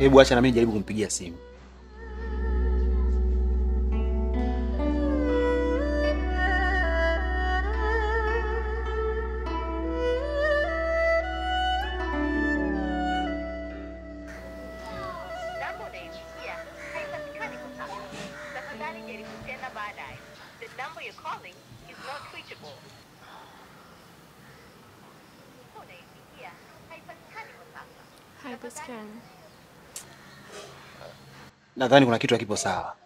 Hebu acha na mimi jaribu kumpigia simu. Namba unayopigia haipatikani kwa sasa. Tafadhali jaribu tena baadaye. The number you're calling is not reachable. Namba unayopigia haipatikani kwa sasa. Haipatikani. Nadhani kuna kitu hakipo sawa,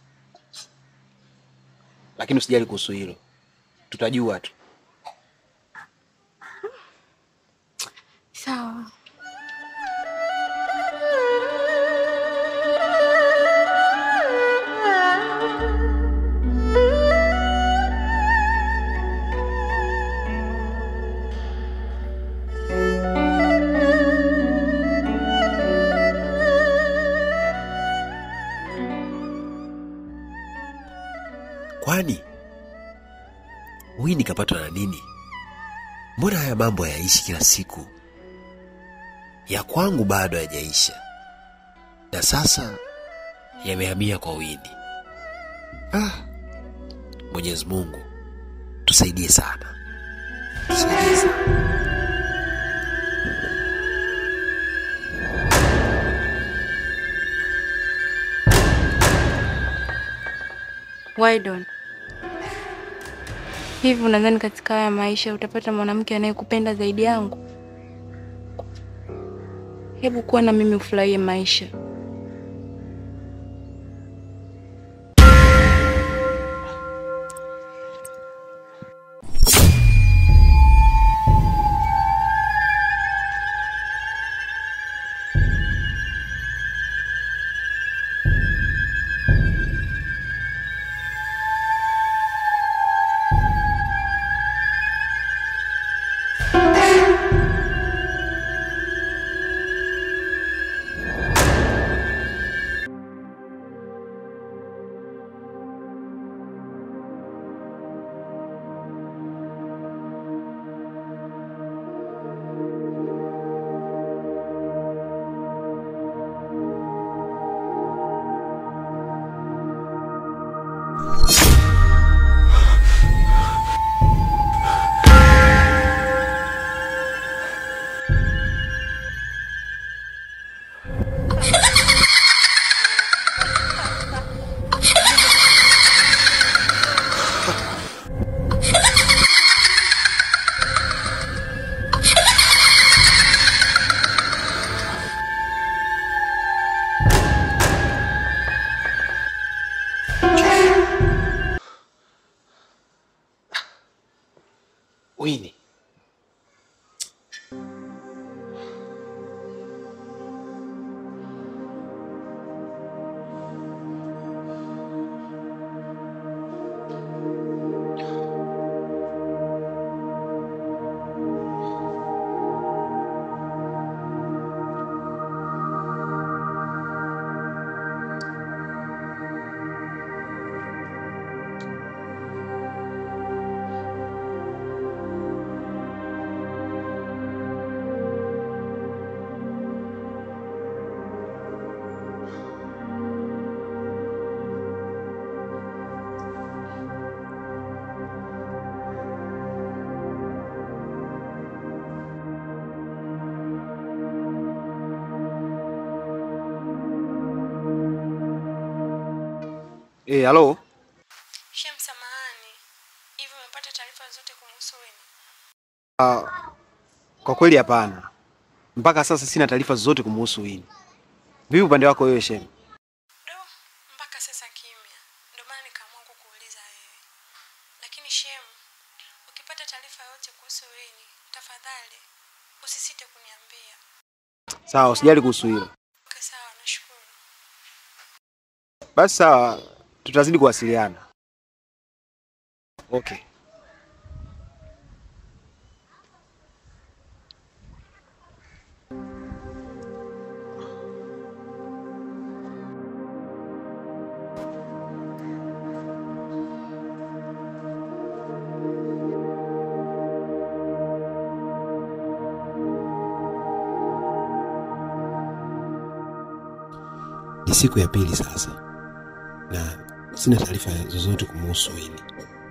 lakini usijali kuhusu hilo, tutajua tu. Sawa. Kwani Wini kapatwa na nini? Mbona haya mambo hayaishi kila siku? Ya kwangu bado hayajaisha, na sasa yamehamia kwa Wini. Ah, Mwenyezi Mungu tusaidie sana, tusaidie sana. Wydon, hivi unadhani katika haya maisha utapata mwanamke anayekupenda zaidi yangu? Hebu kuwa na mimi ufurahie maisha. Wini, eh, halo. Shem, samahani. Hivi umepata taarifa zote kumhusu Wini? Ah, kwa kweli hapana, mpaka sasa sina taarifa zozote kumuhusu Wini. Vipi upande wako wewe Shem? Do, mpaka sasa kimya. Ndio maana nikaamua kukuuliza wewe. Lakini Shem, ukipata taarifa yoyote kuhusu Wini, tafadhali usisite kuniambia. Sawa, usijali kuhusu hilo. Okay, sawa, nashukuru. Basi sawa, tutazidi kuwasiliana. Okay. Ni siku ya pili sasa, na sina taarifa zozote kumuhusu Wini.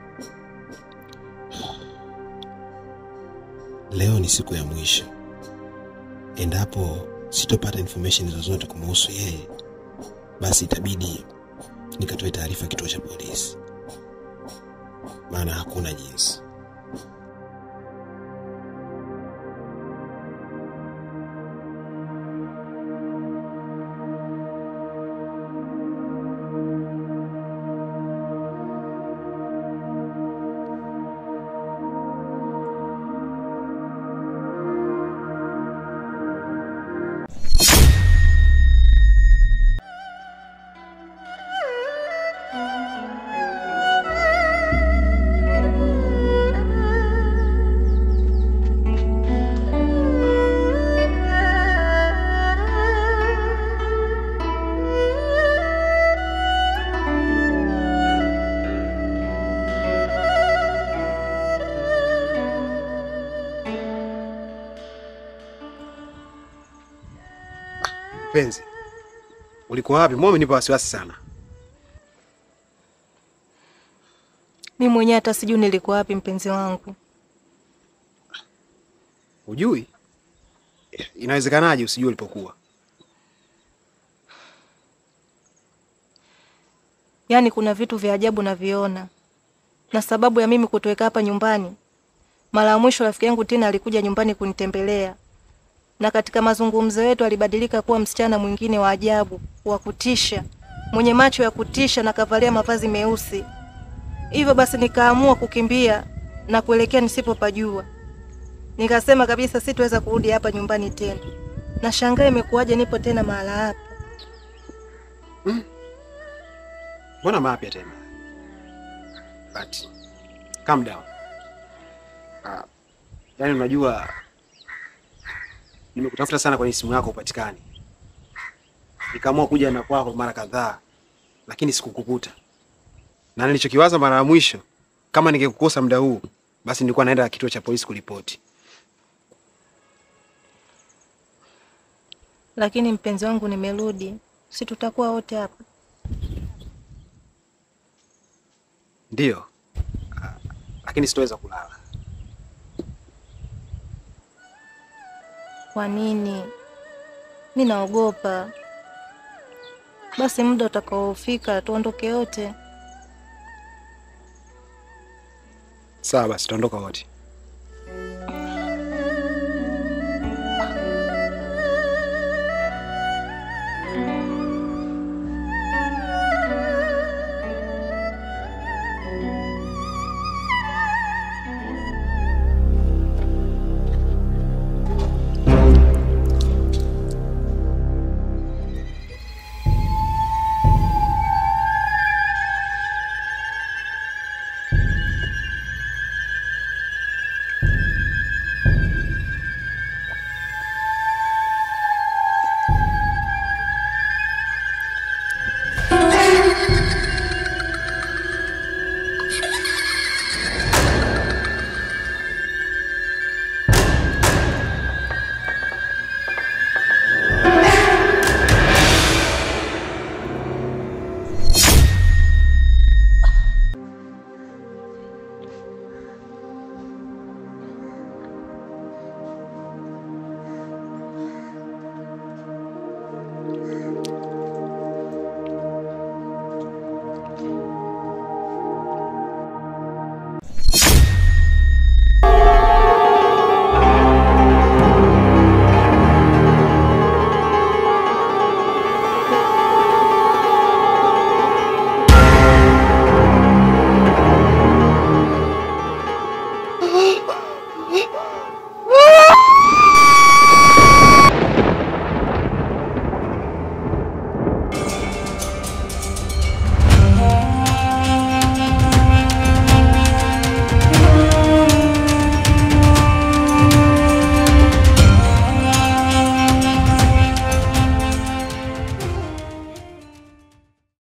Leo ni siku ya mwisho. Endapo sitopata information zozote kumuhusu yeye, basi itabidi nikatoe taarifa kituo cha polisi, maana hakuna jinsi. Mpenzi, ulikuwa wapi? Mbona umenipa wasiwasi sana? Mi mwenyewe hata sijui nilikuwa wapi, mpenzi wangu. Hujui? Inawezekanaje usijue ulipokuwa? Yaani kuna vitu vya ajabu naviona, na sababu ya mimi kutoweka hapa nyumbani, mara ya mwisho rafiki yangu Tina alikuja nyumbani kunitembelea, na katika mazungumzo yetu alibadilika kuwa msichana mwingine wa ajabu, wa kutisha, mwenye macho ya kutisha na kavalia mavazi meusi. Hivyo basi nikaamua kukimbia na kuelekea nisipopajua. Nikasema kabisa sitoweza kurudi hapa nyumbani tena. Nashangaa imekuwaje nipo tena mahala hapa. Mbona mapya tena? But calm down. Uh, yaani unajua nimekutafuta sana kwenye simu yako upatikani, nikaamua kuja na kwako mara kadhaa, lakini sikukukuta, na nilichokiwaza mara ya mwisho, kama ningekukosa muda huu, basi nilikuwa naenda kituo cha polisi kuripoti. Lakini mpenzi wangu, nimerudi, si tutakuwa wote hapa? Ndiyo. Ah, lakini sitoweza kulala. Kwa nini? Mi naogopa. Basi muda utakaofika tuondoke wote. Sawa basi, tutaondoka wote.